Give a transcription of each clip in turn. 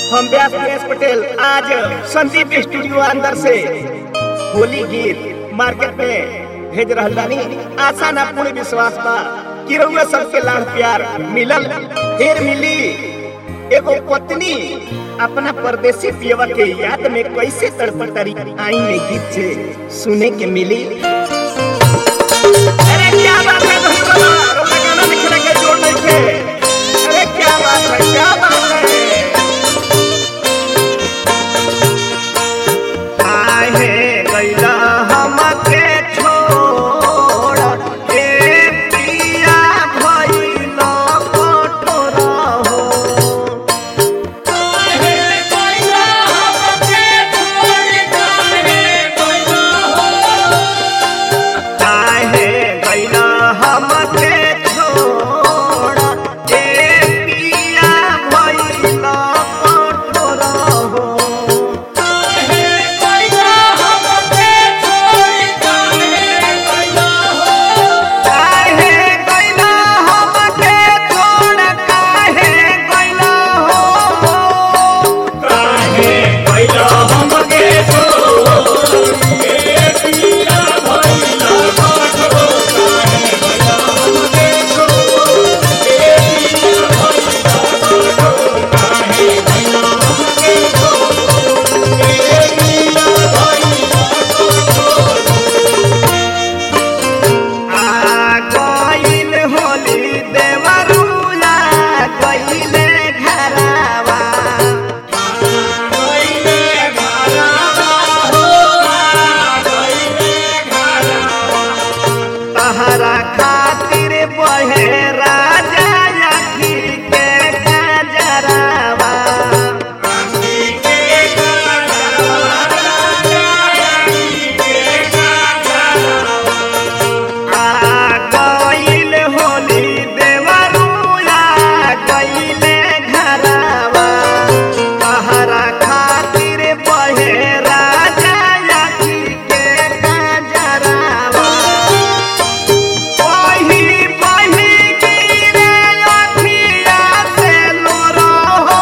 हम व्यास दिनेश पटेल आज संदीप स्टूडियो अंदर से होली गीत मार्केट में भेज रहल बानी आशा ना पूर्ण विश्वास बा कि रउआ सबके लाड़ प्यार मिलल फिर मिली एगो पत्नी अपना परदेसी पियवा के याद में कैसे तड़पटरी आई में गीत से सुने के मिली अरे क्या बात है भाई बाबा रोका गाना लिखने के जोड़ नहीं थे अरे क्या बात है क्या बात है आहे गैला हमके छोड़ ए पिया भइल कठोर हो आहे गैला हमके छोड़ ए पिया भइल कठोर हो काहे गइला हमके छोड़ काहे गइला हो काहे गइला हमके छोड़ ए पिया भइला कठोर काहे गइला हमके छोड़ ए पिया भइला कठोर काहे गइला हमके छोड़ ए पिया भइला कठोर आ गइल होली देवरुला गइले घरवा गइले घरवा हो गइले घरवा तहरा खातिर बहे राजा अखी के गजरावा आ गइल होली देवरुला गइले घरवा तहरा खातिर बहे राजा अखी के गजरावा वही वही गिरे अखिया से लोरा हो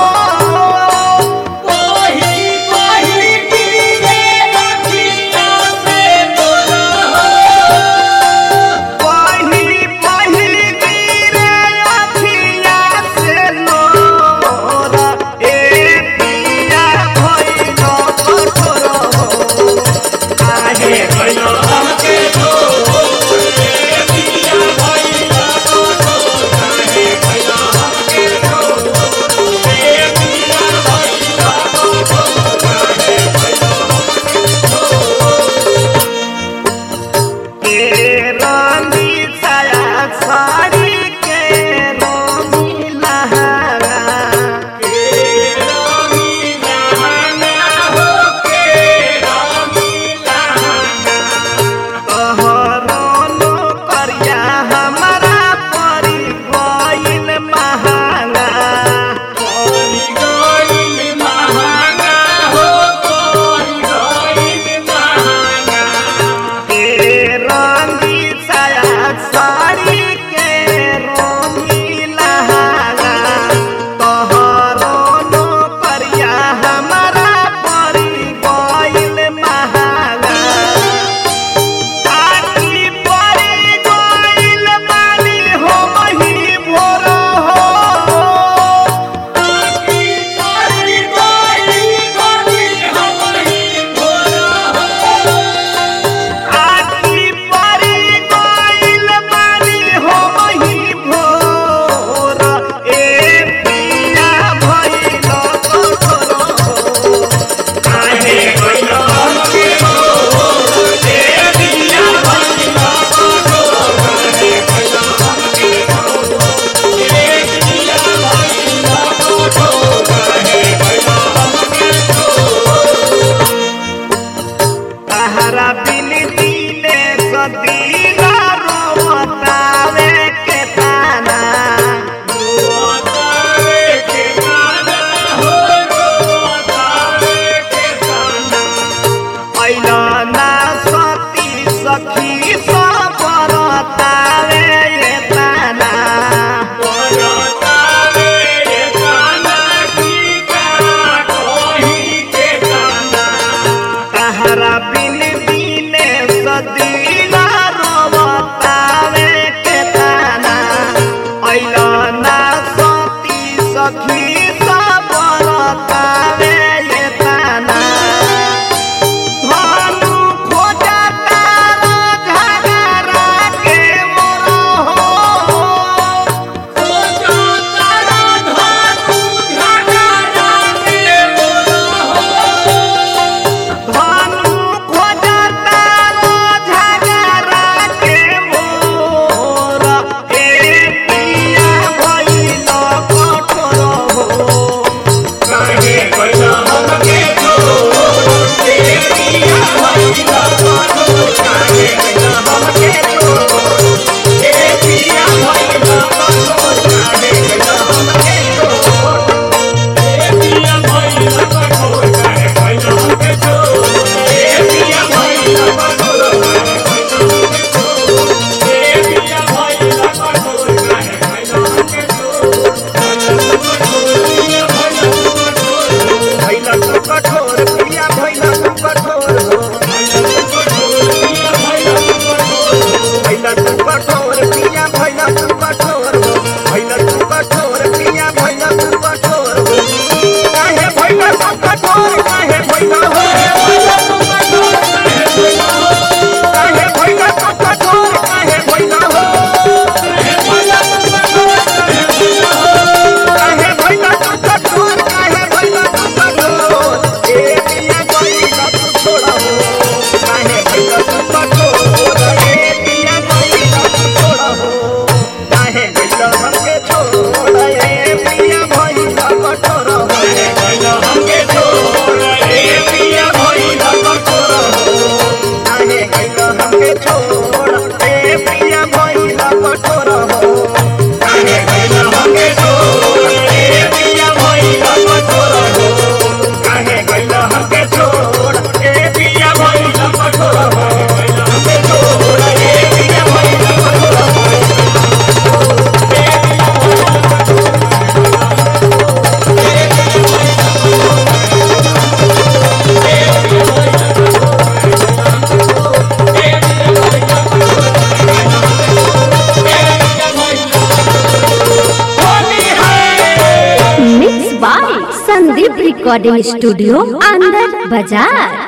वही वही गिरे अखिया से लोरा ए पिया भइल कठोर हो आहे के रानी छाया साड़ी के रोमी लहरा तोहरो करिया हमरा परी गइल महंगा के रंगी छाया साड़ी के रोमी लहरा तोहरो करिया हमरा परी गइल महंगा आखी परी गइल बानी हो मही भोर हो आखी परी गइल बानी हो मही भोर ए पिया भइल कठोर हो काहे गइला हमके छोड़ ए पिया भइला कठोर काहे गइला हमके छोड़ ए पिया भइला कठोर काहे गइला हमके छोड़ तहरा बिन दिने सदीना रोवतावे के ताना रोतावे के गाना हो रोतावे के गाना ऐला ना सती सखी सब बरतावे ये ताना रोतावे बिन बिन सदीना रोवतावे के ताना अइला ना सती सखी सब रतावे ये ताना भानु खोजता झगड़ा के मोरो हो भानु खोजता झगड़ा के मोरा ए पिया भइल कठोर हो भइल तू कठोर पिया भइल तू कठोर हो भइल तू कठोर पिया भइल तू कठोर हो भइल तू कठोर पिया भइल तू कठोर हो काहे भइल तू कठोर काहे भइल हो काहे भइल तू कठोर काहे भइल हो काहे भइल तू कठोर काहे भइल तू कठोर ए पिया भइल तू छोड़ा हो काहे भइल तू कठोर ए पिया भइल तू छोड़ा हो काहे भइल हमके छोड़ ए पिया भइल कठोर हो काहे भइल हमके छोड़ ए पिया भइल कठोर हो काहे भइल हमके छोड़ ए पिया भइल कठोर हो mix by Sandeep recording studio अंदर बाजार